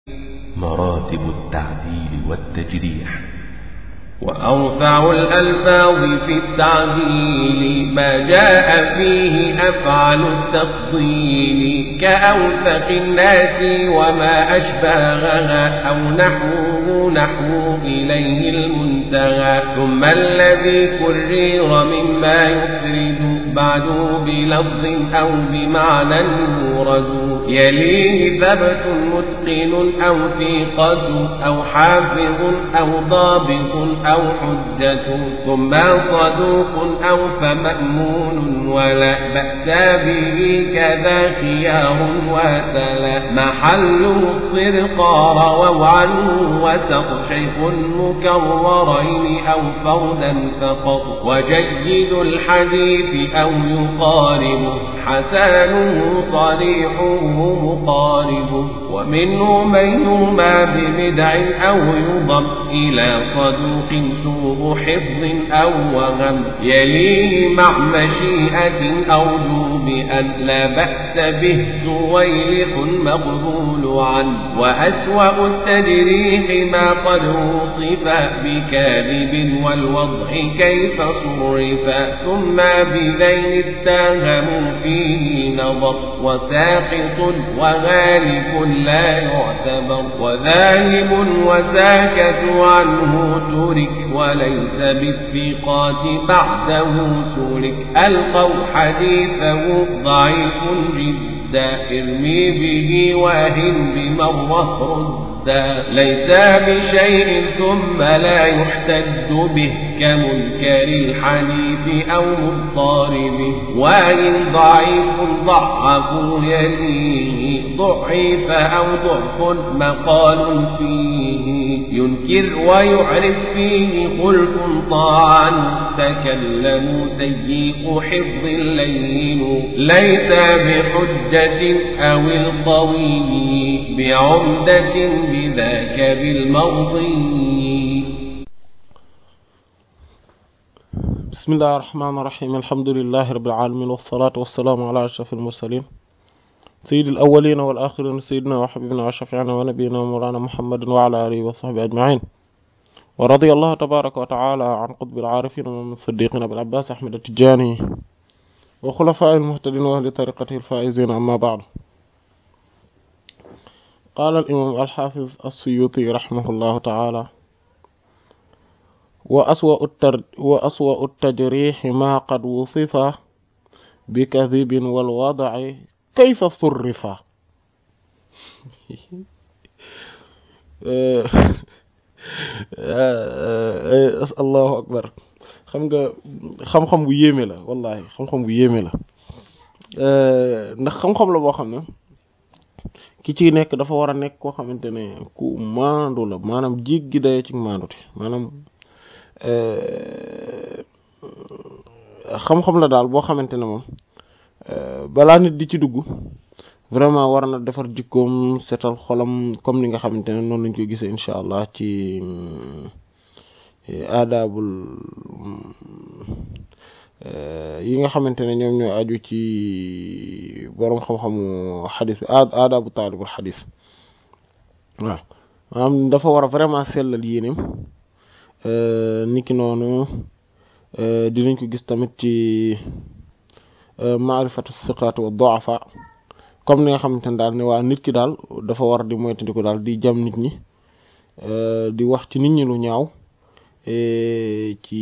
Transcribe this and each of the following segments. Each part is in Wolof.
مراتب التعديل والتجريح وأرفع الألفاظ في التعديل ما جاء فيه أفعل التفضيل كأوثق الناس وما أشباهها أو نحوه نحو إليه المنتهى ثم الذي كرر مما يفرد بعد بلفظ أو بمعنى مورد يليه ثبت متقن أو ثقة أو حافظ أو ضابط أو حجة ثم صدوق أو فمأمون ولا بأس به كذا خيار وتلا محله الصدق رووا عنه وسق شيخ مكررين أو فردا فقط وجيد الحديث أو يقارب حسانه صريحه مقارب ومنه من يرمى ببدع أو يضم إلى صدوق سوء حفظ أو وهم يليه مع مشيئة أرجو بأن لا بأس به سويلح مقبول عنه وأسوأ التجريح ما قد وصف بكاذب والوضع كيف صرف ثم بذين اتهموا فيه نظر وساقط وغالب لا يعتبر وذاهب وساكت عنه ترك وليس بالثقات بعده سلك ألقوا حديثه ضعيف جدا ارمي به واهن بمرة رد ليس بشيء ثم لا يحتج به كمنكر الحديث أو مضطرب وإن ضعيف ضعف يليه ضعيف أو ضعف مقال فيه ينكر ويعرف فيه خلف طاعا تكلم سيء حفظ لين ليس بحجة أو القوي بعمدة بذاك بالمرضي بسم الله الرحمن الرحيم الحمد لله رب العالمين والصلاة والسلام على أشرف المرسلين سيد الأولين والآخرين سيدنا وحبيبنا وشفيعنا ونبينا ومولانا محمد وعلى آله وصحبه أجمعين ورضي الله تبارك وتعالى عن قطب العارفين ومن الصديقين أبي العباس أحمد التجاني وخلفاء المهتدين وأهل طريقته الفائزين أما بعد قال الإمام الحافظ السيوطي رحمه الله تعالى وأسوأ, التر... وأسوأ التجريح ما قد وصف بكذب والوضع كيف صرف allahu akbar xam nga xam-xam bu yéeme la wallahi xam-xam bu yéeme la ndax xam-xam la boo xam ne ki ci nekk dafa war a nekk koo xamante ne ku maandu la maanaam jéggi dayo ci maandute maanaam xam-xam la daal boo xamante ne moom balaa nit di ci dugg vraiment war na defar jikkoom setal xolam comme ni nga xamante ne noonu lañ koy gisee incha allah ci aadaabul yi nga xamante ne ñoom ñoo aju ci boroom xam-xamu xadis bi aadaabu taalibul xadis waaw maanaam dafa war a vraiment sellal yéenem niki noonu dinañ ko gis tamit ci maarifatu siqaat wa du'afa comme ni nga xamante ne daal ne waa nit ki daal dafa war di moytandiku daal di jam nit ñi di wax ci nit ñi lu ñaaw ci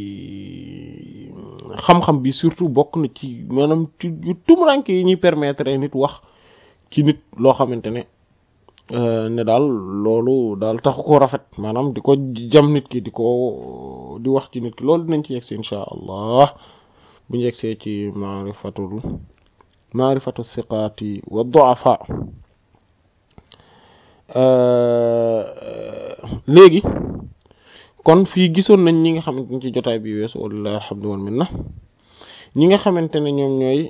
xam-xam bi surtout bokk na ci maanaam ci yu tumuranke yi ñuy permettre nit wax ci nit loo xamante ne ne daal loolu daal taxu ko rafet maanaam di ko jam nit ki di ko di wax ci nit ki loolu dinañ ci yegsi insha allah bu ñu yegsee ci maarifatul maarifatu siqaati wa du'afa léegi kon fii gisoon nañ ñi nga xamante ne ci jotaay bi weesu walillahi alhamdu wal minna ñi nga xamante ne ñoom ñooy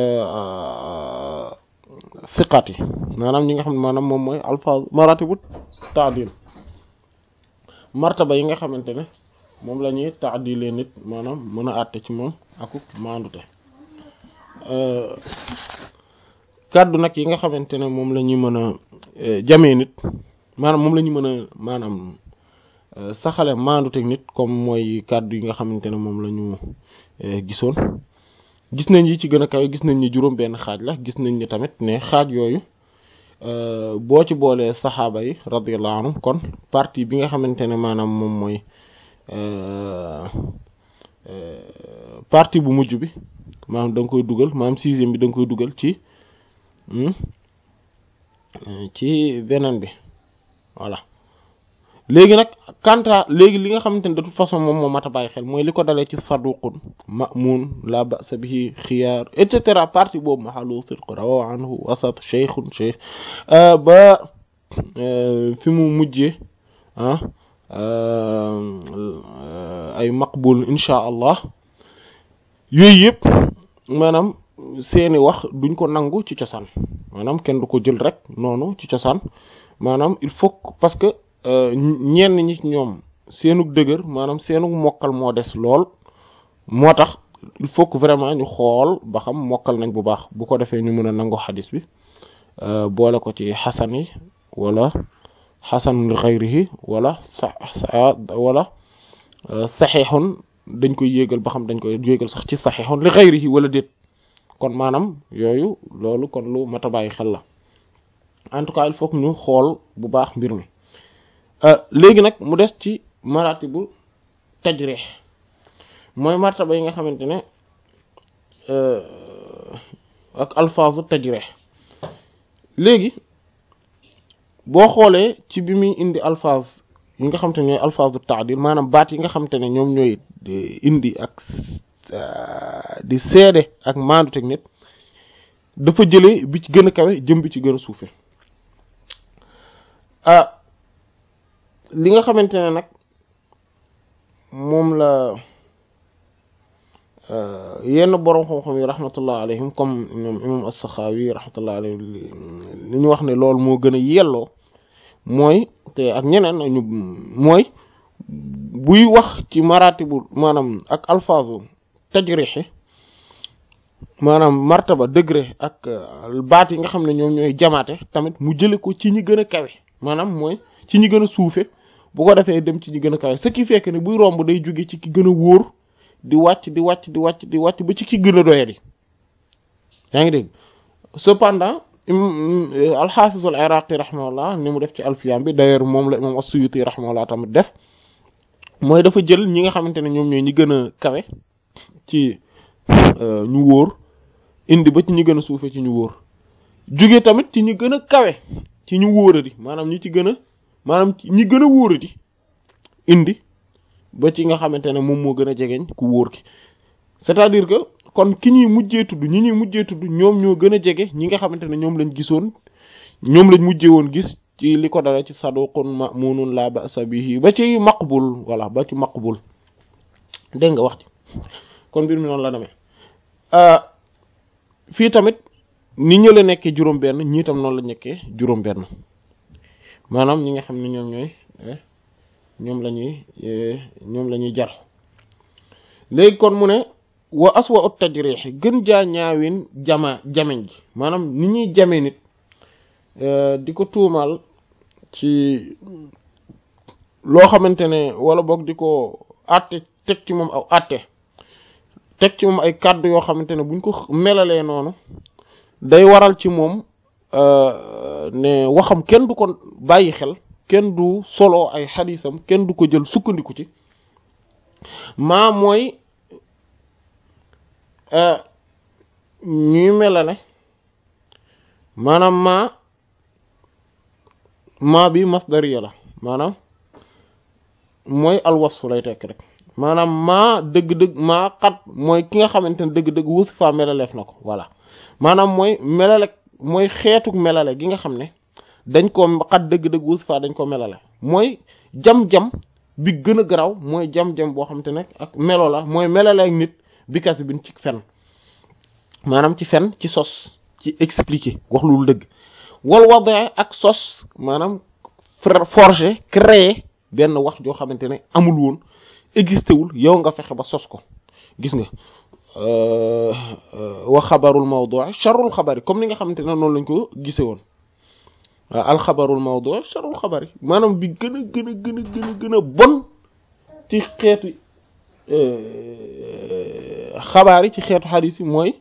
siqaat yi maanaam ñi nga xam ne maanaam moom mooy alfaaz maratibu taadil martaba yi nga xamante ne moom la ñuy taadilee nit maanaam mën a àtte ci moom akuk maandute kàddu nag yi nga xamante ne moom la ñuy mën a jamee nit maanaam moom la ñu mën a maanaam saxale maandu teg nit comme mooy kàddu yi nga xamante ne moom la ñu gisoon gis nañ yi ci gën a kawe gis nañ ni juróom benn xaaj la gis nañ ni tamit ne xaaj yooyu boo ci boolee saxaaba yi radiyallahu anhum kon partie bi nga xamante ne maanaam moom mooy partie bu mujj bi maanaam da nga koy dugal maanaam sixième bi da nga koy dugal ci ci beneen bi voilà léegi nag kanta léegi li nga xamante ne de toute façon moom moo mat a bàyyi xel mooy li ko dalee ci saduqun ma'mun la ba'sa bihi xiyaar et cetera partie boobu mahalu sidq rawa anhu wasat cheikhun cheikh ba fi mu mujjee ah ay maqbul insha allah yooyu yëpp maanaam seeni wax duñ ko nangu ci cosaan maanaam kenn du ko jël rek noonu ci cosaan maanaam il faut parce que ñenn ñi ñoom seenug dëgër maanaam seenug mokkal moo des lool moo tax il faut que vraiment ñu xool ba xam mokkal nañ bu baax bu ko defee ñu mën a nangu xadis bi boole ko ci xasan yi wala xasan li xayrihi wala sa wala saxiixun dañ koy yéegal ba xam dañ koy yéegal sax ci saxiixun li xayrihi wala déet kon maanaam yooyu loolu kon lu mat a bàyyi xel la en tout cas il faut que ñu xool bu baax mbir mi léegi nag mu des ci maratibu tajrih mooy martaba yi nga xamante ne ak alfaazu tajrih léegi boo xoolee ci bi muy indi alfaaz yi nga xamante ne ñooy alfaazu taadil maanaam baat yi nga xamante ne ñoom ñooy indi ak di seede ak maandu teg nit dafa jëlee bi ci gën a kawe jëm bi ci gën a suufe ah li nga xamante ne nag moom la yenn boroom xam-xam yi rahmatullah alayhim comme ñoom imam as-Sakhawi rahmatullah alayhi li ñu wax ne loolu moo gën a yelloo mooy te ak ñeneen ñu mooy buy wax ci maratibu maanaam ak alfaazu tajrixi maanaam martaba degré ak baat yi nga xam ne ñoom ñooy jamaate tamit mu jële ko ci ñi gën a kawe maanaam mooy ci ñi gën a suufe bu ko defee dem ci ñi gën a kawe ce qui fait que ne buy romb day jóge ci ki gën a wóor di wàcc di wàcc di wàcc di wàcc ba ci ki gën a doyadi yaa ngi dégg cependant alxaafis al iraqi rahimahullah ni mu def ci alfiyam bi d'ailleurs moom la imam as-Suyuti rahimahullah tamit def mooy dafa jël ñi nga xamante ne ñoom ñooy ñi gën a kawe ci ñu wóor indi ba ci ñi gën a suufe ci ñu wóor jóge tamit ci ñi gën a kawe ci ñu wóoradi maanaam ñi ci gën a maanaam ñi gën a wóoradi indi ba ci nga xamante ne moom moo gën a jegeñ ku wóor ki c'est-à-dire que kon ki ñuy mujjee tudd ñi ñuy mujjee tudd ñoom ñoo gën a jege ñi nga xamante ne ñoom lañ gisoon ñoom lañ mujjee woon gis ci li ko dala ci saduqun ma'munun la ba'sa bihi ba ci maqbul voilà ba ci maqbul dégg nga wax ci kon mbir mi noonu la demee fii tamit ni ñu la nekkee juróom-benn ñii tam noonu la nekkee juróom-benn maanaam ñi nga xam ne ñoom ñooy ñoom la ñuy ñoom la ñuy jar léegi kon mu ne wa aswa ut tajrih gën jaa ñaawin jama jameñ gi maanaam ni ñuy jame nit di ko tuumal ci loo xamante ne wala boog di ko àtte teg ci moom aw àtte teg ci moom ay kàddu yoo xamante ne buñ ko melalee noonu day waral ci moom ne waxam kenn du ko bàyyi xel kenn du solo ay xadisam kenn du ko jël sukkandiku ci maa mooy ñuy melale maanaam maa maa bi masdariya la maanaam mooy alwasfu lay tekk rek maanaam maa dëgg-dëgg maa xat mooy ki nga xamante ne dëgg-dëgg wusi faa melaleef na ko voilà maanaam mooy melale mooy xeetuk melale gi nga xam ne dañ ko xat dëgg-dëgg wusi faa dañ ko melale mooy jam-jam bi gën a garaw mooy jam-jam boo xamante ne ak melo la mooy melale ak nit bi kasi bin ci fen maanaam ci fen ci sos ci expliquer wax lu dëgg wal wada ak sos maanaam forger créer benn wax joo xamante ne amul woon existé wul yow nga fexe ba sos ko gis nga wa xabarul mawdu' sharrul xabari comme ni nga xamante ne noonu lañ ko gise woon alxabarul mawdu sharul xabar yi maanaam bi gën a gën a gën a gën a gën a bon ci xeetu xabaar yi ci xeetu xadis yi mooy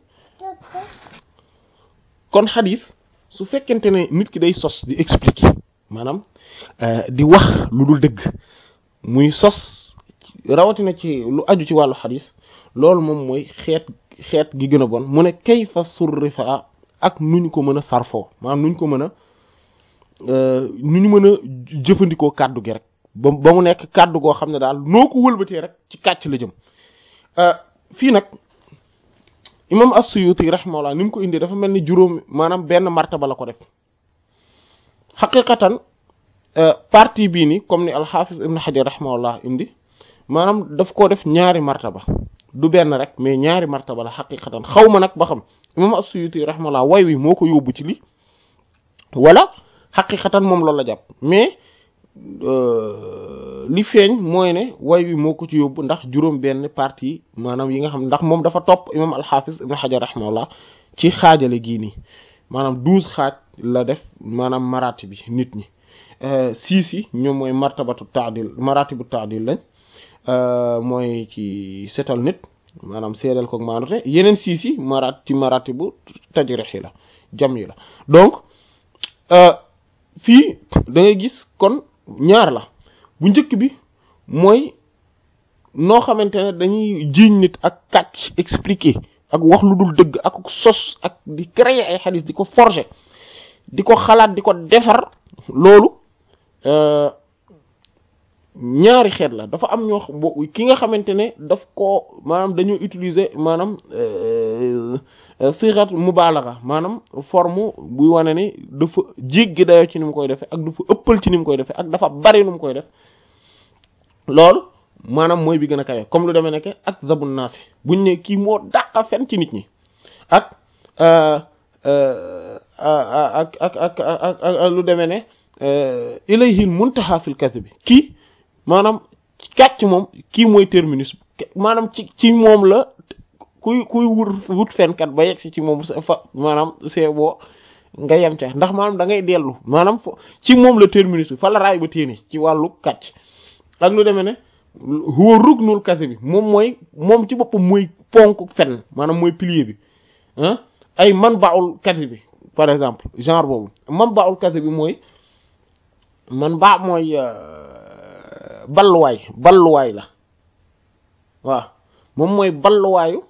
kon xadis su fekkente ne nit ki day sos di expliquer maanaam di wax lu dul dëgg muy sos rawatina ci lu aju ci wàllu xadis loolu moom mooy xeet xeet gi gën a bon mu ne kayfa surrifa ak nu ñu ko mën a sarfoo maanaam nu ñu ko mën a nu ñu mën a jëfandikoo kàddu gi rek ba ba mu nekk kàddu goo xam ne daal noo ko wëlbatee rek ci kàcc la jëm fii nag imam as-Suyuti rahimahullah ni mu ko indi dafa mel ni juróom maanaam benn martaba la ko def xaqiqatan partie bii ni comme ni al-Hafiz ibn Hajar rahimahullah indi maanaam daf koo def ñaari martaba du benn rek mais ñaari martaba la xaqiqatan xaw ma nag ba xam imam as-Suyuti rahimahullah way wi moo ko yóbbu ci li wala xaqiqatan moom loolu la jàpp mais li feeñ mooy ne way wi moo ko ci yóbbu ndax juróom benn partie maanaam yi nga xam ndax moom dafa topp imam al-Hafiz ibn Hajar rahimahullah ci xaajale gii nii maanaam douze xaaj la def maanaam marati bi nit ñi siis yi ñoom mooy martabatu taadil maratibu taadil lañ mooy ci setal nit maanaam seedal ko maanute yeneen siis yi marat ci maratibu tajrih yi la jam yi la donc fii da ngay gis kon ñaar la bu njëkk bi mooy noo xamante ne dañuy jiiñ nit ak kàcc expliquer ak wax lu dul dëgg ak sos ak di créer ay xadis di ko forger di ko xalaat di ko defar loolu ñaari xeet la dafa am ñoo ki nga xamante ne daf ko maanaam dañoo utiliser maanaam sirat mubalagha maanaam forme buy wane ni dafa jéggi dayoo ci ni mu koy defee ak dafa ëppal ci ni mu koy defee ak dafa bari nu mu koy def loolu maanaam mooy bi gën a kawe comme lu demee nekk ak zabun naasi buñ ne kii moo dàqa fen ci nit ñi ak ak ak ak ak lu demee ne ilayhil muntaha fil kadhib bi kii maanaam kàcc moom kii mooy terminus maanaam ci ci moom la kuy kuy wut wut fenkat ba yegg si ci moom fa maanaam c'est boo nga yem ca ndax maanaam da ngay dellu maanaam fo ci moom la terminus bi fa la raay ba téeni ci wàllu kàcc ak lu demee ne huwa rugnul kasi bi moom mooy moom ci boppam mooy ponk fen maanaam mooy pilier bi ah ay man baul kasi bi par exemple genre boobu man baul kasi bi mooy man baa mooy balluwaay balluwaay la waaw moom mooy balluwaayu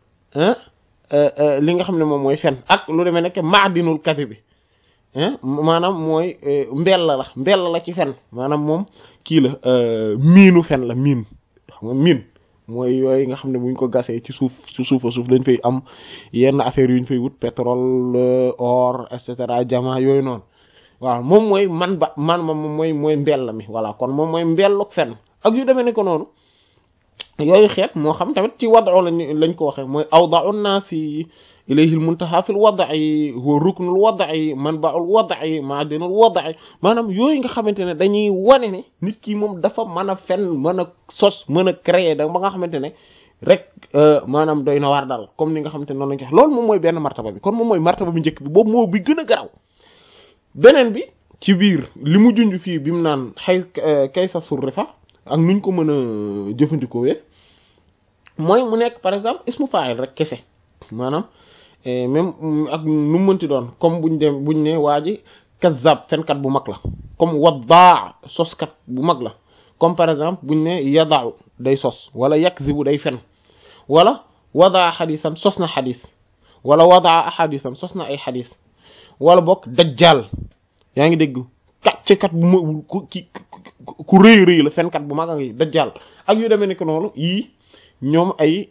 li nga xam ne moom mooy fen ak lu demee nekk maadinul kasi bi maanaam mooy mbell la mbell la ci fen maanaam moom kii la miinu fen la miin xam nga miin mooy yooyu nga xam ne buñ ko gasee ci suuf ci suufa suuf dañ fay am yenn affaires yu ñu fay wut pétrole or et cetera jama yooyu noonu waaw moom mooy man ba man ma moom mooy mooy mbell mi voilà kon moom mooy mbelluk fen ak yu demee ne ko noonu yooyu xeet moo xam tamit ci wado lañ lañ ko waxee mooy awda'u naasi ilayhi al-muntaha fil wad'i huwa ruknul wad'i manba'ul wad'i ma'dinul wad'i maanaam yooyu nga xamante ne dañuy wane ne nit ki moom dafa mën a fen mën a sos mën a créer da ba nga xamante ne rek maanaam doy na waar daal comme ni nga xamante ne noonu lañ ko wax loolu moom mooy benn martaba bi kon moom mooy martaba bi njëkk bi boobu moo bi gën a garaw beneen bi ci biir li mu junj fii bi mu naan xay kayfa surrifa ak nuñ ko mën a jëfandikoo mooy mu nekk par exemple ismu fa'il rek kese maanaam même ak nu mu mënti doon comme buñ dem buñ ne waa ji kazzab fenkat bu mag la comme waddaa soskat bu mag la comme par exemple buñ ne yada'u day sos wala yakzibu day fen wala wadaa xadisan sos na xadis wala wadaa ahadisan sos na ay xadis wala bokk dajjal yaa ngi dégg kàccekat bu ma ku ki ku rëy rëy la fenkat bu mag a ngi dajjal ak yu demee ni ko noonu yii ñoom ay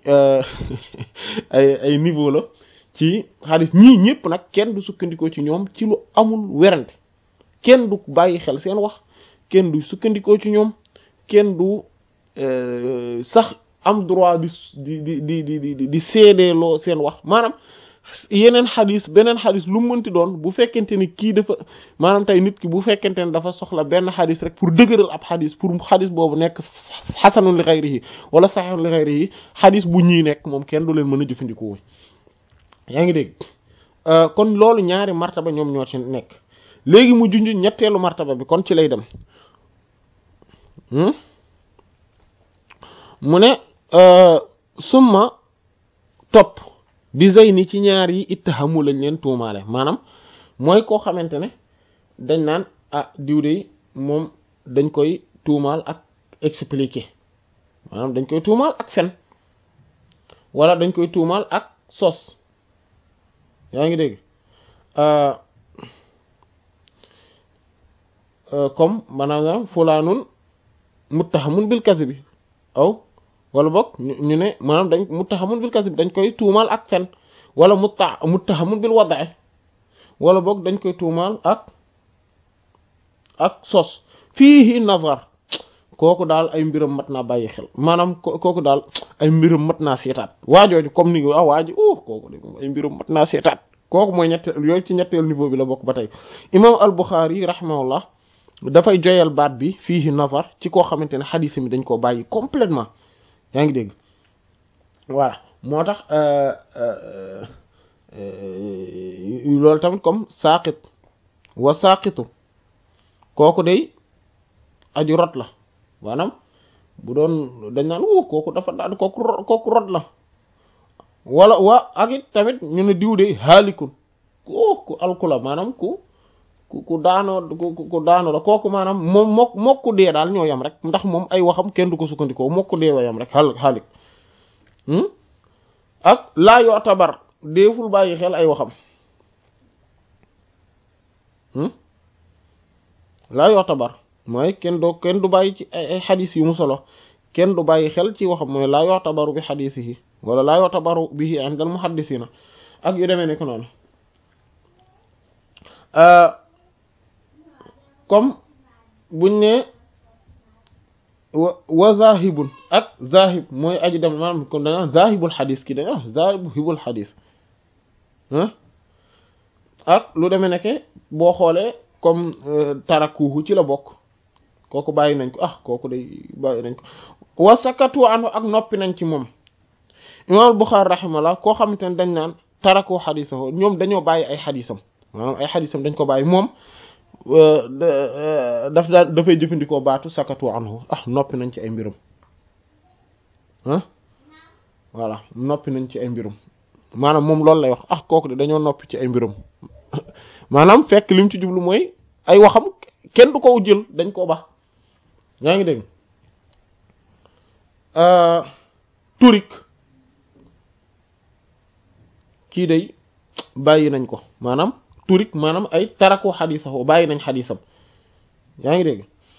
ay ay niveau la ci xadis ñii ñëpp nag kenn du sukkandikoo ci ñoom ci lu amul werante kenn du bàyyi xel seen wax kenn du sukkandikoo ci ñoom kenn du sax am droit di di di di di di seedeeloo seen wax maanaam yeneen xadis beneen xadis lu mu mënti doon bu fekkente ni kii dafa maanaam tey nit ki bu fekkente ne dafa soxla benn xadis rek pour dëgëral ab xadis pour xadis boobu nekk xasanun li xayrihi wala saxiixun li xayrihi xadis bu ñii nekk moom kenn du leen mën a jëfandikoo yaa ngi dégg kon loolu ñaari martaba ñoom ñoo ci nekk léegi mu junj ñetteelu martaba bi kon ci lay dem mu ne summa topp bi zeyni ci ñaar yi ittahamu lañ leen tuumaale maanaam mooy koo xamante ne dañ naan ah diw de moom dañ koy tuumaal ak expliquer maanaam dañ koy tuumaal ak fen wala dañ koy tuumaal ak sos yaa ngi dégg comme maanaam fulaanun muttahamun bil kadhibi aw wala boog ñu ne maanaam dañ muttahamun bil kadhibi dañ koy tuumaal ak fen wala mutta muttahamun bil wada'i wala boog dañ koy tuumaal ak ak sos fiihi nazar kooku daal ay mbiram mat naa bàyyi xel maanaam kooku daal ay mbiram mat naa seetaat waajooju comme ni nga ah waaji uh kooku de ay mbiram mat naa seetaat kooku mooy ñetteel yooyu ci ñetteel niveau bi la bokk ba tey imam al Bukhari rahimahullah dafay joyal baat bi fiihi nazar ci koo xamante ne xadiis mi dañ koo bàyyi complètement yaa ngi dégg voilà moo tax loolu tamit comme saaqit wa saaqitu kooku day aju rot la maanaam bu doon dañ naan wu kooku dafa daal kooku kooku rot la wala waa ak it tamit ñu ne diw de haalikun ku alku la maanaam ku ku ku daanoo ku ku daanoo la kooku maanaam moom mok mokku dee daal ñoo yam rek ndax moom ay waxam kenn du ko sukkandikoo mokku dee wa yam rek xaal xaalik ak laa yoo tabar deeful bàyyi xel ay waxam laa yoo tabar mooy kenn doo kenn du bàyyi ci ay xadis yu mu solo kenn du bàyyi xel ci waxam mooy laa yoo tabaru bi xadisihi wala laa yoo tabaru bihi indal muhaddisina ak yu demee nekk noonu comme buñ ne wa wa zahibun ak zahib mooy aji dem maanaam kon dañu zahibul xadis ki dañu zahibul xadis ak lu demee nekke boo xoolee comme tarakuhu ci la bokk kooku bàyyi nañ ko ah kooku day bàyyi nañ ko wa sakatu anhu ak noppi nañ ci moom imam Bukhari rahimahullah koo xamante ne dañ naan taraku xadisahu ñoom dañoo bàyyi ay xadisam maanaam ay xadisam dañ ko bàyyi moom daf daan dafay jëfandikoo baatu sakatu anhu ah noppi nañ ci ay mbirum ah voilà noppi nañ ci ay mbirum maanaam moom loolu lay wax ah kooku de dañoo noppi ci ay mbirum maanaam fekk lim ci jublu mooy ay waxam kenn du ko jël dañ koo bax yaa ngi dégg turik kii day bàyyi nañ ko maanaam turik maanaam ay tarako xadisahu bàyyi nañ xadisam yaa ngi dégg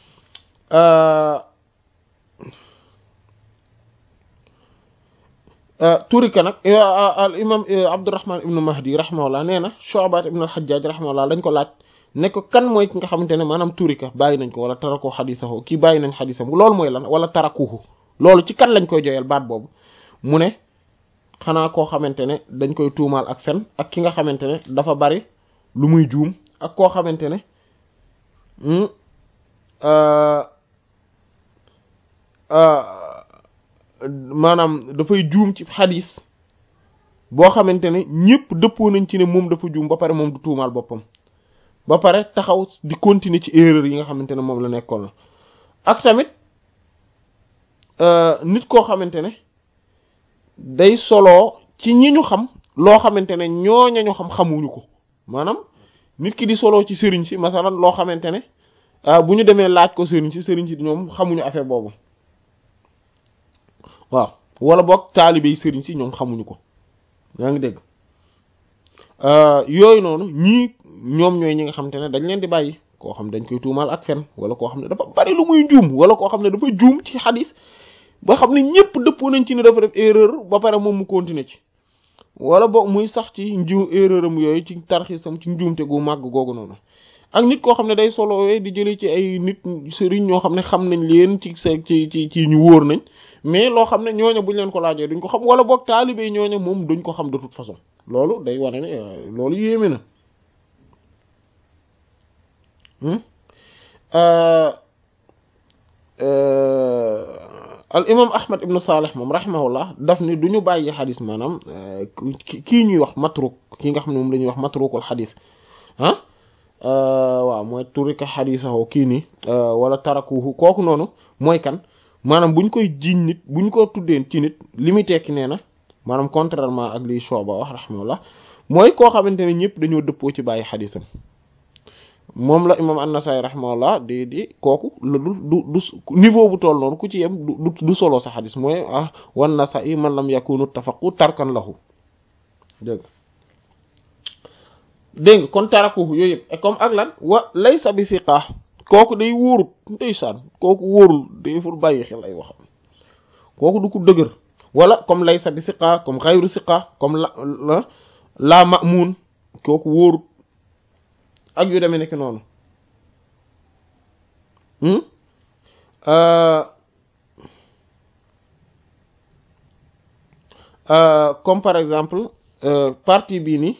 turika nag al imam abdurrahman ibnu mahdi rahimahullah nee na shu'bat ibnu al-hajjaj rahimahullah dañ ko laaj ne ko kan mooy ki nga xamante ne maanaam turika bàyyi nañ ko wala tarako xadisahu kii bàyyi nañ xadisam loolu mooy lan wala tarakuhu loolu ci kan lañ koy joyal baat boobu mu ne xanaa koo xamante ne dañ koy tuumaal ak fen ak ki nga xamante ne dafa bari lu muy juum ak koo xamante ne maanaam dafay juum ci xadis boo xamante ne ñëpp dëppoo nañ ci ne moom dafa juum ba pare moom du tuumaal boppam ba pare taxaw di continuer ci erreur yi nga xamante ne moom la nekkoon la ak tamit nit koo xamante ne day soloo ci ñi ñu xam loo xamante ne ñooña ñu xam xamuñu ko maanaam nit ki di soloo ci sëriñ si masalan loo xamante ne bu ñu demee laaj ko sëriñ si sëriñ si ñoom xamuñu affaire boobu waaw wala boog taalibe yi sëriñ si ñoom xamuñu ko yaa ngi dégg yooyu noonu ñii ñoom ñooy ñi nga xamante ne dañ leen di bàyyi koo xam dañ koy tuumaal ak fen wala koo xam ne dafa bari lu muy juum wala koo xam ne dafa juum ci xadis ba xam ne ñëpp dëppoo nañ ci ne dafa def erreur ba pare moom mu continuer ci wala boog muy sax ci nju erreur am yooyu ci tarxisam ci njuumte gu màgg googu noonu ak nit koo xam ne day solo di jëlee ci ay nit sëriñ ñoo xam ne xam nañ leen ci sa ci ci ci ñu wóor nañ mais loo xam ne ñooña buñ leen ko laajee duñ ko xam wala boog taalibe ñooña moom duñ ko xam de toute façon loolu day wane ne loolu yéeme na al imam ahmad ibnu salih moom rahimahullah daf ni du ñu bàyyi xadis maanaam kii ñuy wax matruk ki nga xam ne moom la ñuy wax matrukul xadis ah waaw mooy turika xadiisahu kii nii wala tarakuhu kooku noonu mooy kan maanaam buñ koy jiñ nit buñ ko tuddeen ci nit li muy tekki nee na maanaam contrairement ak liy Shu'ba wax rahimahullah mooy koo xamante ne ñëpp dañoo dëppoo ci bàyyi xadiisam moom la imam an-Nasa'i rahimahullah di di kooku la du du du niveau bu toll noonu ku ci yem du du solo sa xadis mooy ah wan Nasa'i man lam yakunu tafaqu tarkan lahu dégg dégg nga kon taraku yooyu yëpp comme ak lan wa laysa bi siqa kooku day wóorut ndeysaan kooku wóorul day fur bàyyi xel ay waxam kooku du ko dëgër wala comme laysa bi siqa comme xayru siqa comme la la ma'mun kooku wóorut ak yu demee nekk noonu comme par exemple partie bii nii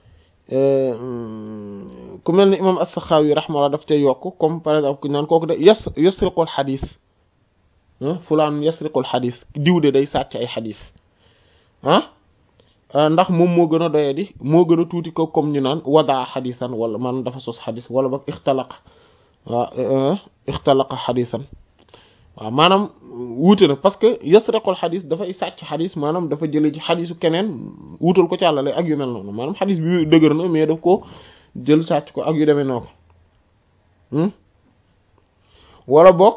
ku mel ni imam as-Sakhawi rahimahullah daf cay yokk comme par exemple ku naan kooku de yas yasriqul xadis fulaan yasriqul xadis diw de day sàcc ay xadis ah ndax moom moo gën a doye di moo gën a tuuti ko comme ñu naan wadaa xadisan wala man dafa sos xadis wala boog ixtalaqa waaw ixtalaqa xadisan waaw maanaam wuute na parce que yasraqul xadis dafay sàcc xadis maanaam dafa jële ci xadisu keneen wuutal ko càllale ak yu mel noonu maanaam xadis bi dëgër na mais daf ko jël sàcc ko ak yu demee noonu wala boog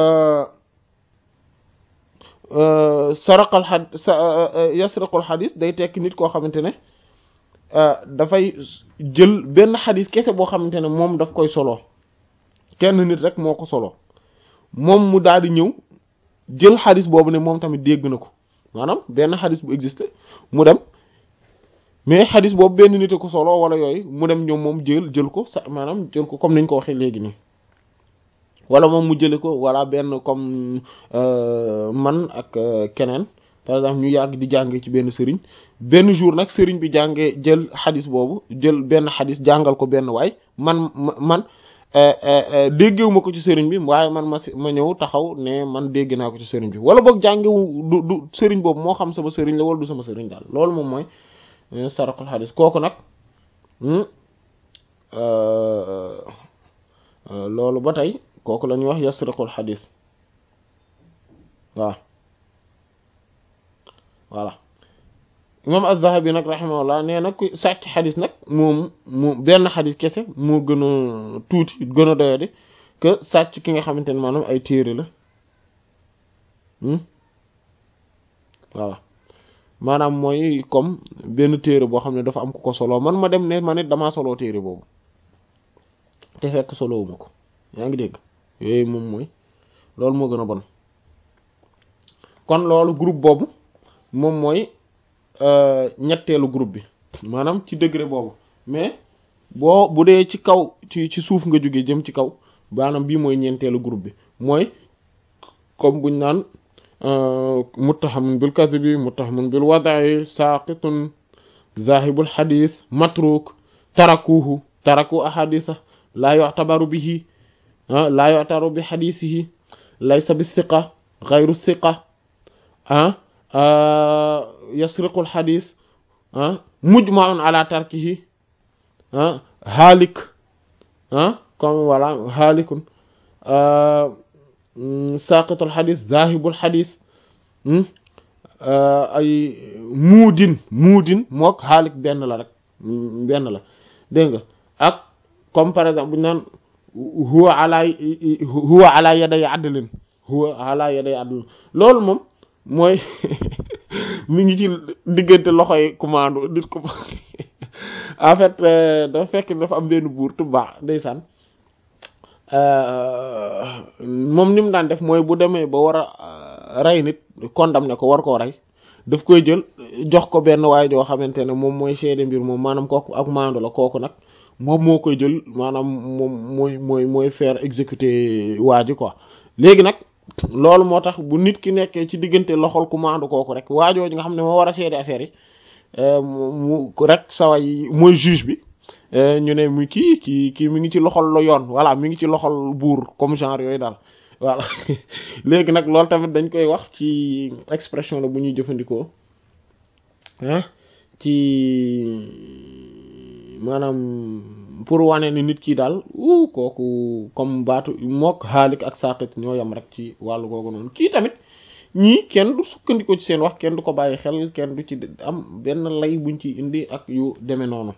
saraqal xad yasraqul xadis day tekki nit koo xamante ne dafay jël benn xadis kese boo xamante ne moom daf koy solo kenn nit rek moo ko solo moom mu daal di ñëw jël xadis boobu ne moom tamit dégg na ko maanaam benn xadis bu existé mu dem mais xadis boobu benn nit a ko solo wala yooyu mu dem ñoom moom jël jël ko sa maanaam jël ko comme niñ ko waxee léegi nii wala moom mu jële ko wala benn comme man ak keneen par exemple ñu yàgg di jàngee ci benn sëriñ benn jour nag sëriñ bi jàngee jël xadis boobu jël benn xadis jàngal ko benn waay man man déggewu ma ko ci sëriñ bi waaye man ma ma ñëw taxaw ne man dégg naa ko ci sëriñ bi wala boog jàngewu du du sëriñ boobu moo xam sama sëriñ la wala du sama sëriñ daal loolu moom mooy sarakul xadis kooku nag loolu ba tey kooku la ñuy wax yasriqul xadis waaw voilà imam az-Zahabi nag rahimahullah nee na ku sàcc xadis nag moom mu benn xadis kese moo gën a tuuti gën a doyadi que sàcc ki nga xamante ne maanaam ay téere la voilà maanaam mooy comme benn téere boo xam ne dafa am ku ko solo man ma dem ne ma nit damaa soloo téere boobu te fekk solowuma ko yaa ngi dégg yooyu moom mooy loolu moo gën a bon kon loolu groupe boobu moom mooy ñetteelu groupe bi maanaam ci degré boobu mais boo bu dee ci kaw ci ci suuf nga jóge jëm ci kaw maanaam bii mooy ñeenteelu groupe bi mooy comme buñ naan muttahamun bil kadhibi muttahamun bil wada'i saqitun zahibul hadith matruk tarakuhu taraku ahaditha la yu'tabaru bihi la yu'tabaru bi hadithihi laysa bis thiqa ghayru thiqa ah yasriqul xadis ah mujmaun ala tarkihi ah haalik ah comme voilà haalikun saqitul xadis zahibul xadis ay muudin muudin mook haalik benn la rek benn la dégg nga ak comme par exemple bu ñu naan huwa ala huwa ala yaday adlin huwa ala yaday adlin loolu moom mooy mi ngi ci diggante loxoy commande nit ko en fait dafa fekk dafa am benn buur tubba ndeysaan moom ni mu daan def mooy bu demee ba war a rey nit condamné ko war koo rey daf koy jël jox ko benn waaye joo xamante ne moom mooy seede mbir moom maanaam kooku ak maandu la kooku nag moom moo koy jël maanaam moom mooy mooy mooy faire exécuter waa ji quoi léegi nag loolu moo tax bu nit ki nekkee ci diggante loxol ku maandu kooku rek waajooju nga xam ne moo war a seede affaire yi mu rek sawa yi mooy juge bi ñu ne mu kii kii kii mi ngi ci loxol la yoon voilà mi ngi ci loxol buur comme genre yooyu daal voilà léegi nag loolu tamit dañ koy wax ci expression la bu ñuy jëfandikoo ah ci maanaam pour wane ni nit ki daal uu kooku comme baatu mook xaalik ak saqit ñoo yam rek ci wàllu googu noonu kii tamit ñii kenn du sukkandikoo ci seen wax kenn du ko bàyyi xel kenn du ci am benn lay buñ ci indi ak yu demee noonu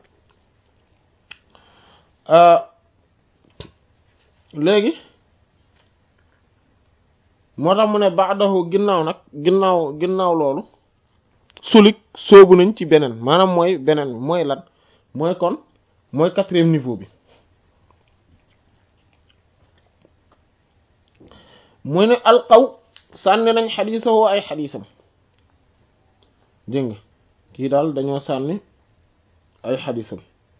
léegi moo tax mu ne baadahu ginnaaw nag ginnaaw ginnaaw loolu sulik soobu nañ ci beneen maanaam mooy beneen bi mooy lan mooy kon mooy quatrième niveau bi mooy ne alqaw sànni nañ xadiisawoo ay xadiisam dégg nga kii daal dañoo sànni ay xadiisam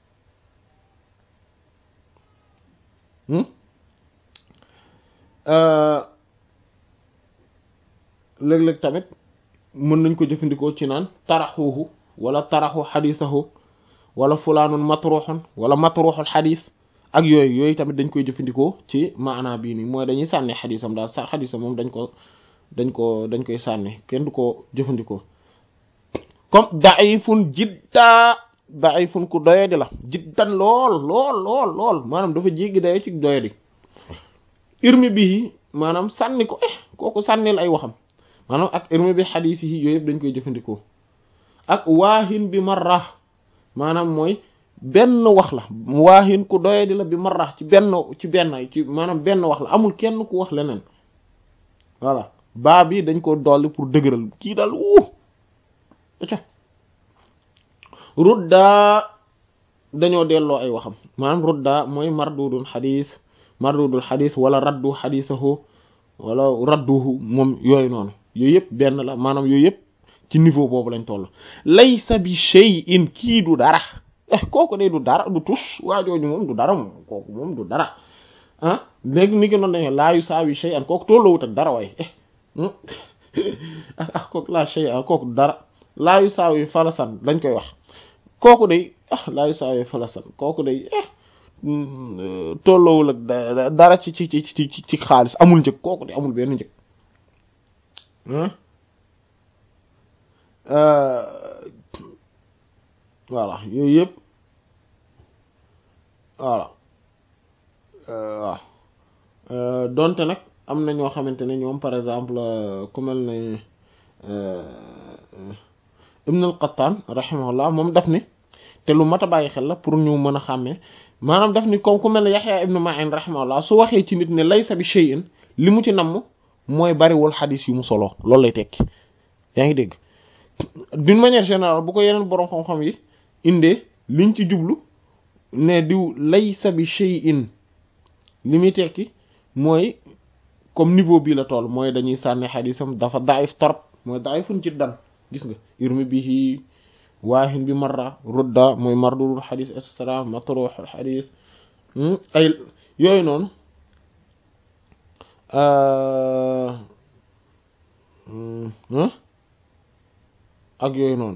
léeg-léeg tamit mën nañ ko jëfandikoo ci naan taraxuhu wala taraxu xadiisahu wala fulaanun matruxun wala matruxul xadiis ak yooyu yooyu tamit dañ koy jëfandikoo ci maanaa bii nii mooy dañuy sànni xadiisam daal sa xadiisam moom dañ ko dañ ko dañ koy sànni kenn du ko jëfandikoo comme daifun jiddaa daifun ku doyadi la jiddan lool lool lool lool maanaam dafa jéggi dayo ci doyadi irmi bii maanaam sànni ko eh kooku sànnil ay waxam maanaam ak irmi bi xadiis yi yooyu yëpp dañ koy jëfandikoo ak waahin bi marra maanaam mooy benn wax la waahin ku doyadi la bi marra ci benn ci benn ci maanaam benn wax la amul kenn ku wax leneen voilà baa bi dañ ko dolli pour dëgëral kii daal wuu aca rudda dañoo delloo ay waxam maanaam rudda mooy mardudun xadis mardudul xadis wala raddu xadisahu wala radduhu moom yooyu noonu yooyu yëpp benn la maanaam yooyu yëpp ci niveau boobu lañ toll laysa bi shay'in kii du dara eh kooku de du dara du tus waajooju moom du dara moom kooku moom du dara ah léegi ni ki noonu dañu laa yusaawi shay'an kooku tolloowut ak dara waaye ah kooku laa shay'an kooku du dara laa yusaawi falasan dañ koy wax kooku day ah laa yusaawi falasan kooku day eh tolloowul ak dara ci ci ci ci ci xaalis amul njëg kooku de amul benn njëg voilà yooyu yëpp voilà waaw donte nag am na ñoo xamante ne ñoom par exemple ku mel ne Ibn al-Qattan rahimahullah moom daf ni te lu mat a bàyyi xel la pour ñu mën a xàmmee maanaam daf ni comme ku mel ne Yaxya ibn Ma'in rahimahullah su waxee ci nit ne laysa bi shay'in li mu ci namm mooy bariwul xadis yu mu solo loolu lay tekki yaa ngi dégg d'une manière générale bu ko yeneen boroom xam-xam yi indee liñ ci jublu ne diw laysa bi shay'in li muy tekki mooy comme niveau bii la toll mooy dañuy sànni xadisam dafa daif torop mooy daifun jiddan gis nga irmi bihi waahin bi marra rudda mooy mardudul xadis et cetera matruxul xadis ay yooyu noonu ak yooyu noonu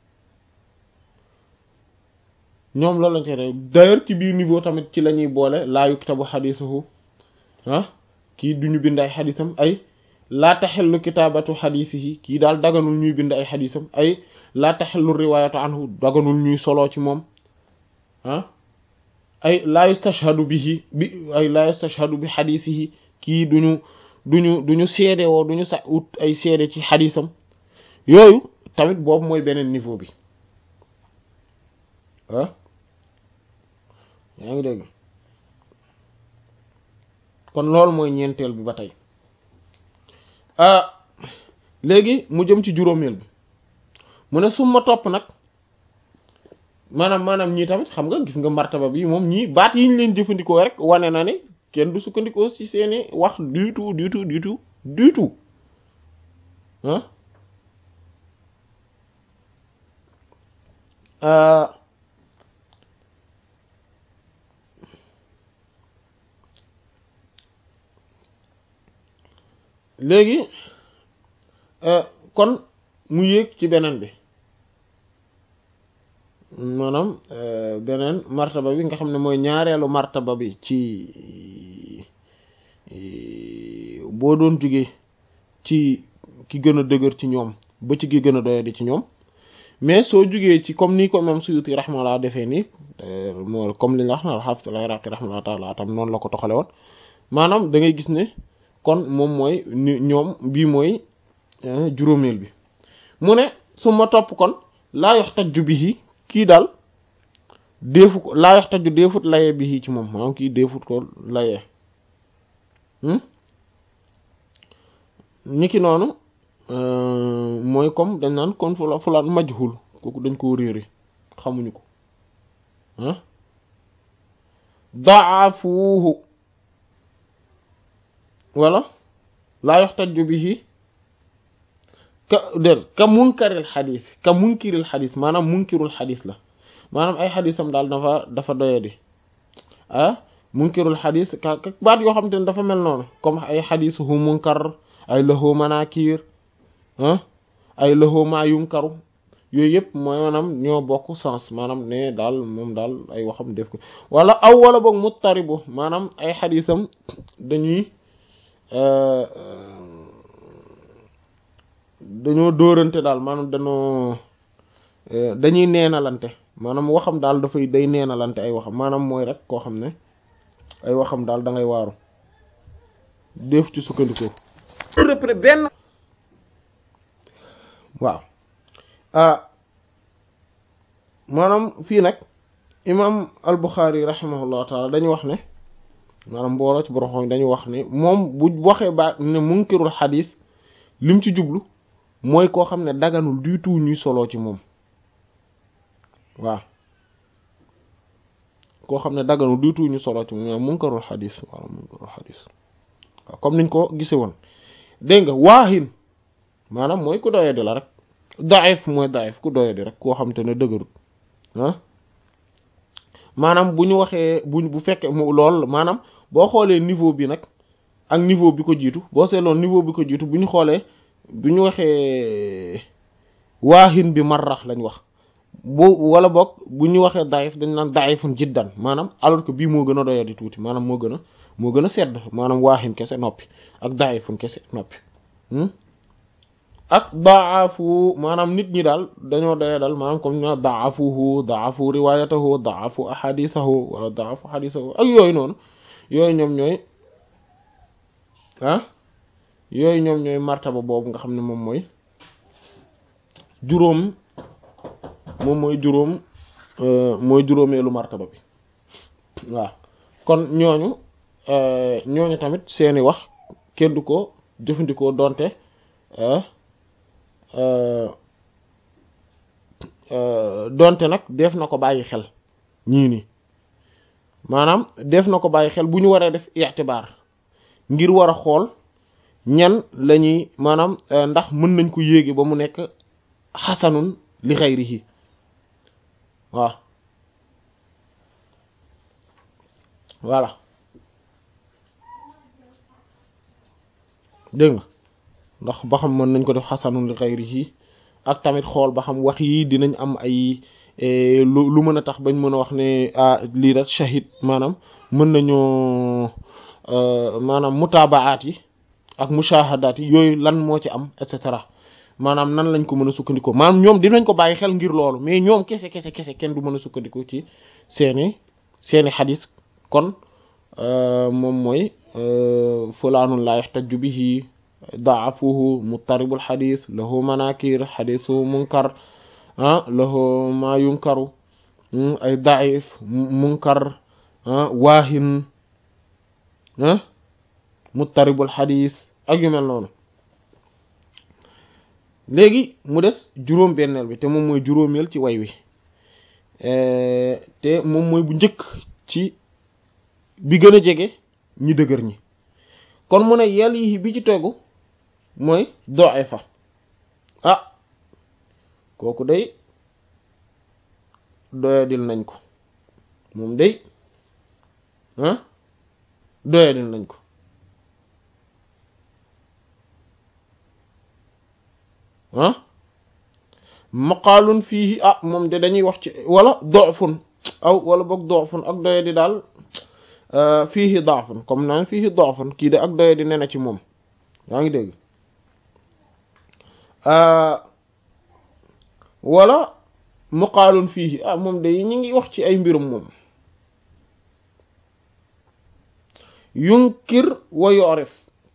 ñoom loolu lañ koy def d'ailleurs ci biir niveau tamit ci la ñuy boole laa yuktabu xadisuhu ah kii duñu bind ay xadisam ay laa taxellu kitaabatu xadisihi kii daal daganul ñuy bind ay xadisam ay laa taxellu riwaayatu anhu daganul ñuy soloo ci moom ah ay laa yustashhadu bihi bi ay laa yustashhadu bi xadisihi kii duñu duñu duñu seede woo duñu sa ut ay seede ci xadisam yooyu tamit boobu mooy beneen niveau bi ah yaa ngi dégg kon loolu mooy ñeenteel bi ba tey ah léegi mu jëm ci juróomeel bi mu ne suma topp nag maanaam maanaam ñii tamit xam nga gis nga martaba bi moom ñii baat yi ñu leen jëfandikoo rek wane na ne kenn du sukkandikoo ci seeni wax du tout du tout du tout du tout ah léegi kon mu yéeg ci beneen bi maanaam beneen martaba bi nga xam ne mooy ñaareelu martaba bi ci boo doon jóge ci ki gën a dëgër ci ñoom ba ci ki gën a doyadi ci ñoom mais soo jugee ci comme ni ko imam Suyuti rahimahullah defee nii moo comme li nga wax na al-Hafiz al-Iraqi rahimahullah taala tam noonu la ko toxale woon maanaam da ngay gis ne kon moom mooy ni ñoom bii mooy juróomeel bi mu ne su ma topp kon laa yuhtaju bihi kii daal deefu ko laa yuhtaju deefut layee bihi ci moom maanaam kii deefut ko layee ñi ki noonu mooy comme dañ naan kon fula fulaan majhul kooku dañ koo réere xamuñu ko ah daafuuhu wala laa yuhtaju bihi ka dér ka munkaril xadis ka munkiril xadis maanaam munkirul xadis la maanaam ay xadisam daal dafa dafa doyadi ah munkirul xadis ka baat yoo xam te ne dafa mel noonu comme ay xadisuhu munkar ay lahu manakir ah ay lahu ma yunkaru yooyu yëpp mooy maanaam ñoo bokk sens maanaam ne daal moom daal ay waxam def ko wala aw wala boog muttaribu maanaam ay xadisam dañuy dañoo dóorante daal maanaam dañoo dañuy neenalante maanaam waxam daal dafay day neenalante ay waxam maanaam mooy rek koo xam ne ay waxam daal da ngay waaru def ci sukkandikoo repré benn waaw ah maanaam fii nag imam al-Bukhari rahimahullahu taala dañu wax ne maanaam mbooloo ci borom xam dañu wax ne moom bu waxee ba ne munkirul xadis lim ci jublu mooy koo xam ne daganul du tout ñuy soloo ci moom waaw koo xam ne daganul du tout ñu soloo ci moom munkarul xadis waaw munkarul xadis waaw comme niñ ko gise woon dégg nga waahin maanaam mooy ku doyadi la rek daif mooy daif ku doyadi rek koo xam te ne dëgërut ah maanaam bu ñu waxee bu bu fekkee mu lool maanaam boo xoolee niveau bi nag ak niveau bi ko jiitu boo seetloon niveau bi ko jiitu bu ñu xoolee bu ñu waxee waahin bi marrax lañ wax bu wala boog bu ñu waxee daif dañ naan daifun jiddan maanaam alors que bii moo gën a doyadi tuuti maanaam moo gën a moo gën a sedd maanaam waahin kese noppi ak daifun kese noppi ak daafu maanaam nit ñi daal dañoo doye dal maanaam comme ñu daafuhu daafu riwayatahu daafu ahadisahu wala daafu hadisahu ak yooyu noonu yooyu ñoom ñooy ah yooyu ñoom ñooy martaba boobu nga xam ne moom mooy juróom moom mooy juróom mooy juróomeelu martaba bi waaw kon ñooñu ñooñu tamit seeni wax kenn du ko jëfandikoo donte donte nag def na ko bàyyi xel ñii nii maanaam def na ko bàyyi xel bu ñu waree def i'tibaar ngir war a xool ñan lañuy maanaam ndax mën nañ ko yéege ba mu nekk xasanun li xayrihi waaw voilà dégg nga ndax ba xam mën nañ ko def xasanun li xayrihi ak tamit xool ba xam wax yi dinañ am ay lu lu mën a tax bañ mën a wax ne ah lii da shahid maanaam mën nañoo maanaam mutaabaat yi ak mushahadaat yi yooyu lan moo ci am et cetera maanaam nan lañ ko mën a sukkandikoo maanaam ñoom dinañ ko bàyyi xel ngir loolu mais ñoom kese kese kese kenn du mën a sukkandikoo ci seeni seeni xadis kon moom mooy fulaanun laa yaxtaju bihi daafuhu muttaribul xadis lahu manakir xadisu munkar ah lahu ma yunkaru ay daif munkar waahin muttaribul xadis ak yu mel noonu léegi mu des juróom benneel bi te moom mooy juróomeel ci way wi te moom mooy bu njëkk ci bi gën a jege ñi dëgër ñi kon mu ne yàlla yi bi ci tegu mooy da'ifa ah kooku day doyadil nañ ko moom day ah doyadil nañ ko ah maqaalun fii ah moom de dañuy wax ci wala dofun aw wala boog dofun ak doyadi daal fii daafun comme naan fii dofun kii de ak doyadi ne na ci moom yaa ngi dégg wala muqaalun fiihi ah moom day ñu ngi wax ci ay mbirum moom yunkir wa yorif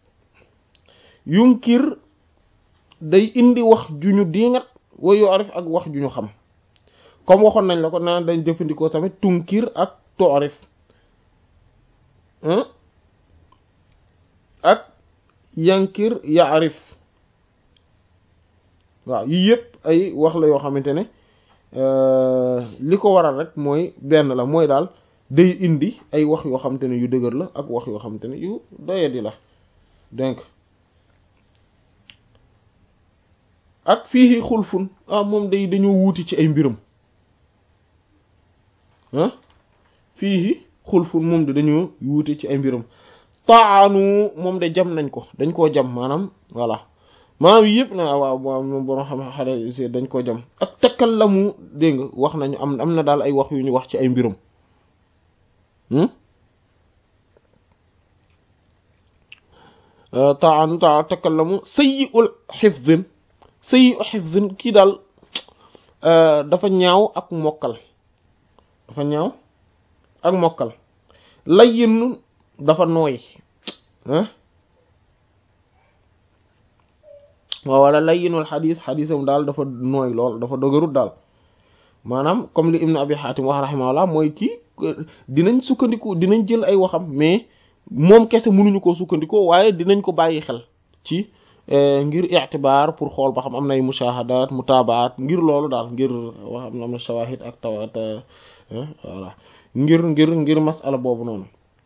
yunkir day indi wax ju ñu diingat wa yorif ak wax ju ñu xam comme waxoon nañ la ko naan dañ jëfandikoo tamit tunkir ak toorif ak yankir yaarif waaw yii yëpp ay wax la yoo xamante ne li ko waral rek mooy benn la mooy daal day indi ay wax yoo xamante ne yu dëgër la ak wax yoo xamante ne yu doyadi la donc ak fii xulfun ah moom day dañoo wuuti ci ay mbiram ah fii xulfun moom de dañoo wuute ci ay mbiram taanu moom de jam nañ ko dañ koo jam maanaam voilà maanaam yëpp na waaw waaw moom borom xam xale si dañ koo jam ak takkal la mu dégg nga wax nañu am am na daal ay wax yu ñu wax ci ay mbiram taanu taa takkal la mu sayyi'ul hifzin sayyi'ul hifzin kii daal dafa ñaaw ak mokkal dafa ñaaw ak mokkal layyin dafa nooy ah waaw wala layyinul xadis xadisam daal dafa nooy lool dafa dëgërut daal maanaam comme li ibnu abi xaatim wax rahimahullah mooy kii dinañ sukkandiku dinañ jël ay waxam mais moom kese mënuñu koo sukkandikoo waaye dinañ ko bàyyi xel ci ngir ictibaar pour xool ba xam am nay mushahadaat mutaabaat ngir loolu daal ngir wax am na am na shawahid ak tawat voilà ngir ngir ngir masala boobu noonu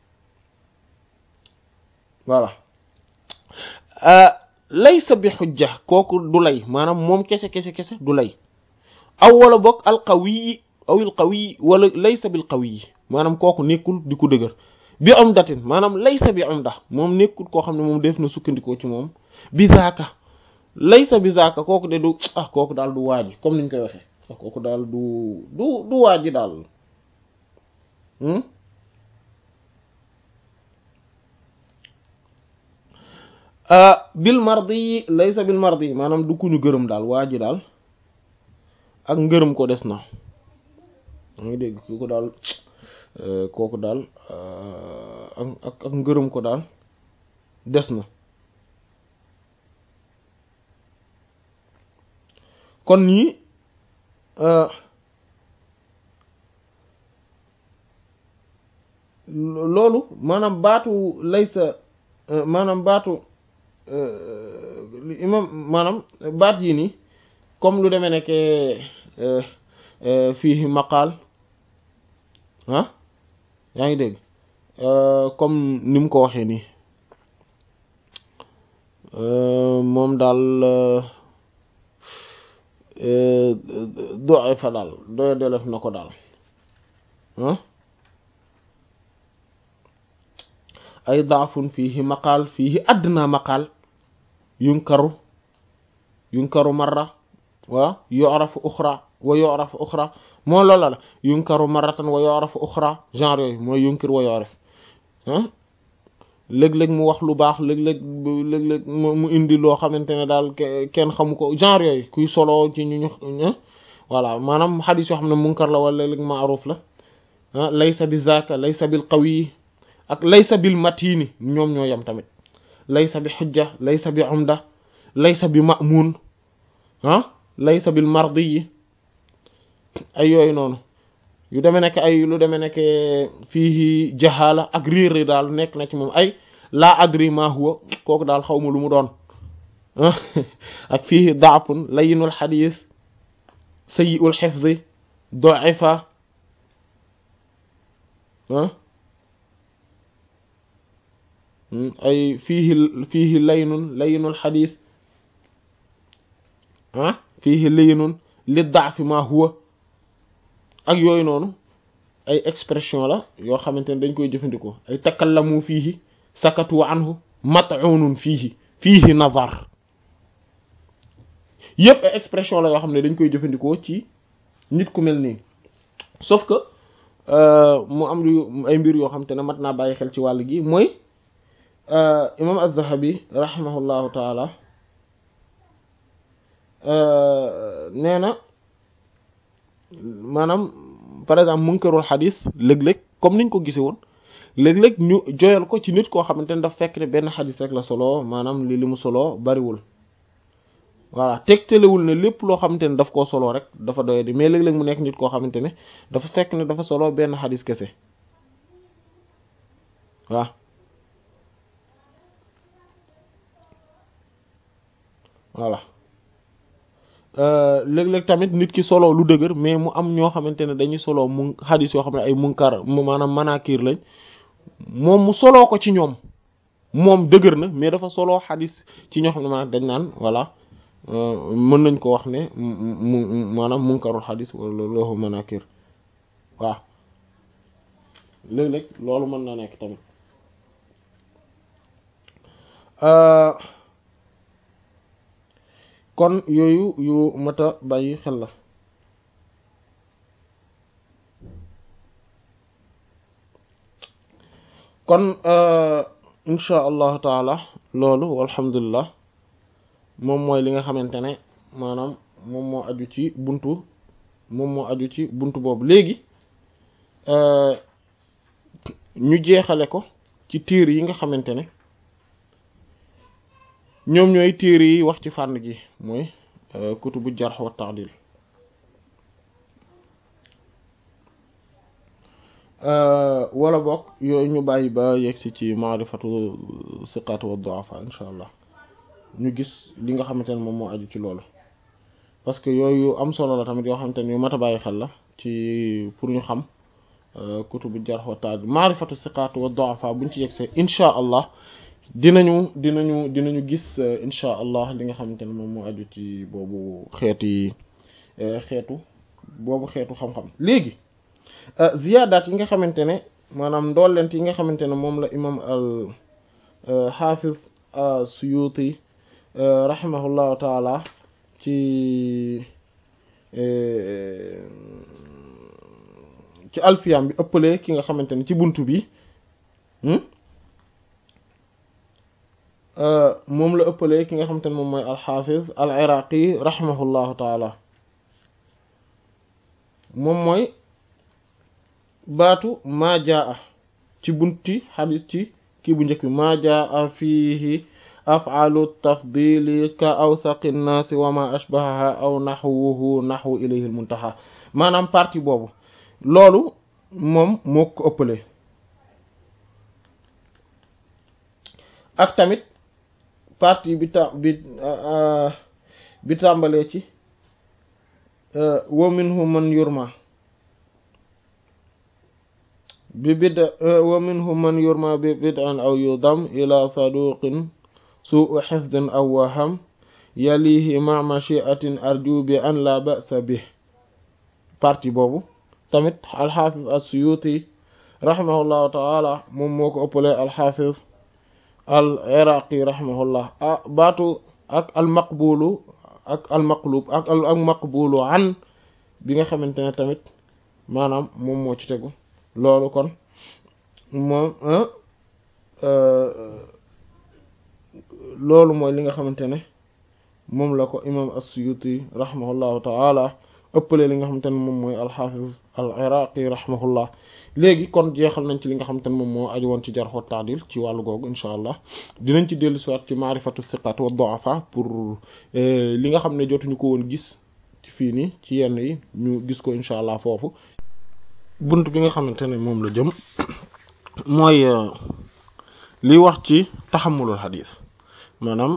voilà laysa bi xujja kooku du lay maanaam moom kese kese kese du lay aw wala bokk alqawiyi aw il qawiyi wala laysa bil qawiyi maanaam kooku nekkul di ko dëgër bi umdatin maanaam laysa bi umda moom nekkul koo xam ne moom def na sukkandikoo ci moom bi zaaka laysa bi zaaka kooku de du ah kooku daal du waaji comme niñ koy waxee ah kooku daal du du du waaji daal bil mardi yi laysa bil mardi yi maanaam du ku ñu gërëm daal waa ji daal ak ngërëm ko des na maa ngi dégg kooku daal kooku daal ak ak ak ngërëm ko daal des na kon ñii loolu maanaam baatu laysa maanaam baatu imam maanaam baat yi nii comme lu demee nekk fii maqaal ah yaa ngi dégg comme ni mu ko waxee nii moom daal doxe fa daal doye delef na ko daal ah ay daafun fiihi maqaal fiihi adna maqaal yunkaru yunkaru marra wa yu'rafu uxra wa yu'rafu uxra moo loola la yunkaru marratan wa yu'rafu uxra genre yooyu mooy yunkir wa yu'raf ah léeg-léeg mu wax lu baax léeg-léeg léeg-léeg mu indi loo xamante ne daal kenn xamu ko genre yooyu kuy solo ci ñu ñu voilà maanaam xadis yoo xam ne munkar la wala léeg-léeg maaruf la ah laysa bi zaaka laysa bil qawi ak laysa bil matini ñoom ñoo yem tamit laysa bi xujja laysa bi umda laysa bi ma'mun ah laysa bil mardi yi ay yooyu noonu yu demee nekk ay lu demee nekk fii jahala ak réer daal nekk na ci moom ay laa adri ma huwa kooku daal xaw ma lu mu doon ak fii daafun layinul xadis sayyi'ul xifzi da'ifa ay fiihi fiihi laynun laynul xadis ah fiihi laynun li daafi ma huwa ak yooyu noonu ay expression la yoo xamante ne dañ koy jëfandikoo ay takallamu fiihi sakatu anhu mat'unun fiihi fiihi nazar yépp ay expression la yoo xam ne dañ koy jëfandikoo ci nit ku mel nii sauf que mu am lu ay mbir yoo xam te ne mat naa bàyyi xel ci wàll gi mooy imam az-Zahabi rahimahullahu taala nee na maanaam par exemple munkarul xadis léeg-léeg comme niñ ko gisee woon léeg-léeg ñu joyal ko ci nit koo xamante ne daf fekk ne benn xadis rek la solo maanaam li li mu solo bariwul voilà tegtalewul ne lépp loo xamante ne daf koo solo rek dafa doye di mais léeg-léeg mu nekk nit koo xamante ne dafa fekk ne dafa solo benn xadis kese waaw voilà léeg-léeg tamit nit ki solo lu dëgër mais mu am ñoo xamante ne dañuy solo mu xadis yoo xam ne ay munkar maanaam manakir lañ moom mu soloo ko ci ñoom moom dëgër na mais dafa soloo xadis ci ñoo xam ne maanaam dañ naan voilà mën nañ ko wax ne mu maanaam munkarul xadis wala loohu manakir waaw léeg-léeg loolu mën na nekk tamit kon yooyu yu mata bàyyi xel la kon insha allahu taala loolu walhamdulillah moom mooy li nga xamante ne maanaam moom moo aju ci buntu moom moo aju ci buntu boobu léegi ñu jeexale ko ci tiir yi nga xamante ne ñoom ñooy téere yi wax ci fànn gi mooy kutubu jarh wa ta'dil wala bokk yooyu ñu bàyyi ba yegsi ci maarifatu siqat wa du'afa insha allah ñu gis li nga xamante ne moom moo aju ci loolu parce que yooyu am solo la tamit yoo xamante ne yu mat a bàyyi xel la ci pour ñu xam kutubu jarh wa ta'dil maarifatu siqat wa du'afa buñ ci yegsee insha allah dinañu dinañu dinañu gis insha allah li nga xamante ne moom moo aju ci boobu xeeti xeetu boobu xeetu xam-xam léegi ziyaadaat yi nga xamante ne maanaam ndollent yi nga xamante ne moom la imam al xaafiz suyuti rahimahullahu taala ci ci alfiyam bi ëppale ki nga xamante ne ci buntu bi moom la ëppalee ki nga xamante ne moom mooy alxaafiz al iraqi rahimahullahu taala moom mooy baatu maa jaa ci bunti xadis ci kii bu njëkk bi maa jaa fiihi af'alu tafdili ka awsaqi nnaasi wa ma ashbahaha aw naxwuhu naxwu ilayhi almuntaha maanaam partie boobu loolu moom moo ko ëppalee ak tamit partie bi ta bi bi tàmbalee ci wa minhu man yurma bi bid wa minhu man yurma bi bid'an aw yudam ila saduqin su'u hifdin aw waham yalihi ma mashi'atin arju bi an la ba'sa bih partie boobu tamit alxaafis as-Suyuti rahimahullahu ta'ala moom moo ko ëppalee alxaafis al iraqi rahimahullah ah baatu ak al maqbulu ak al maqlub ak ak maqbulu an bi nga xamante ne tamit maanaam moom moo ci tegu loolu kon moom loolu mooy li nga xamante ne moom la ko imam as-Suyuti rahimahullahu ta'ala ëppale li nga xamante ne moom mooy alxafiz al iraqi rahimahullah léegi kon jeexal nañ ci li nga xamante ne moom moo aju woon ci jarh wa ta'dil ci wàllu googu insha allah dinañ ci dellu siwaat ci maarifatu thiqat wa du'afa pour li nga xam ne jotuñu ko woon gis ci fii nii ci yenn yi ñu gis ko insha allah foofu bunt bi nga xamante ne moom la jëm mooy li wax ci taxamulul xadis maanaam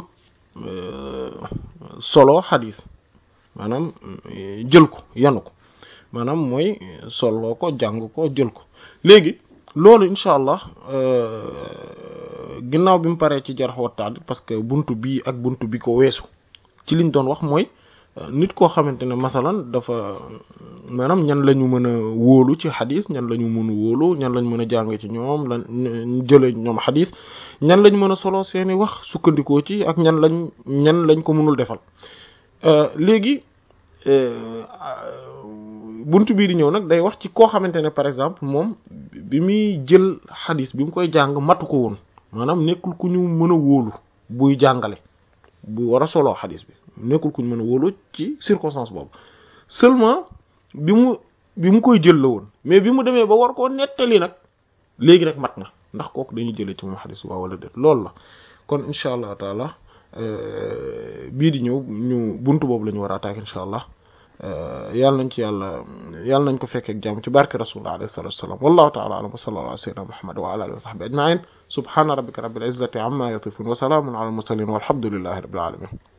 solo xadis maanaam jël ko yanu ko maanaam mooy soloo ko jàng ko jël ko léegi loolu incha allah ginnaaw bi mu paree ci jarh wa ta'dil parce que buntu bii ak buntu bi ko weesu ci liñ doon wax mooy nit koo xamante ne masalan dafa maanaam ñan la ñu mën a wóolu ci xadis ñan la ñu mën a wóolu ñan lañ mën a jàng ci ñoom lan jële ñoom xadis ñan lañ mën a solo seeni wax sukkandikoo ci ak ñan lañ ñan lañ ko mënul defal léegi buntu bii di ñëw nag day wax ci koo xamante ne par exemple moom bi muy jël xadis bi mu koy jàng matu ko woon maanaam nekkul ku ñu mën a wóolu buy jàngale bu war a soloo xadis bi nekkul ku ñu mën a wóolu ci circonstance boobu seulement bi mu bi mu koy jël la woon mais bi mu demee ba war koo nettali nag léegi nag mat na ndax kooku dañuy jëlee ci moom xadis waaw wala déet loolu la kon incha allah taala bii di ñëw ñu buntu boobu la ñu war a attaquer incha allah yàlla nañ ci yàlla yàlla nañ ko fekkee ak jàmm ci barke rasulullah alayhi salatu wassalam wallahu ta'ala alam wa sallallahu ala sayyidina muhammad wa ala alihi wa sahbihi ajma'in subhana rabbika rabbil izzati amma yasifun wa salamun ala al mursalin walhamdulillahi rabbil alamin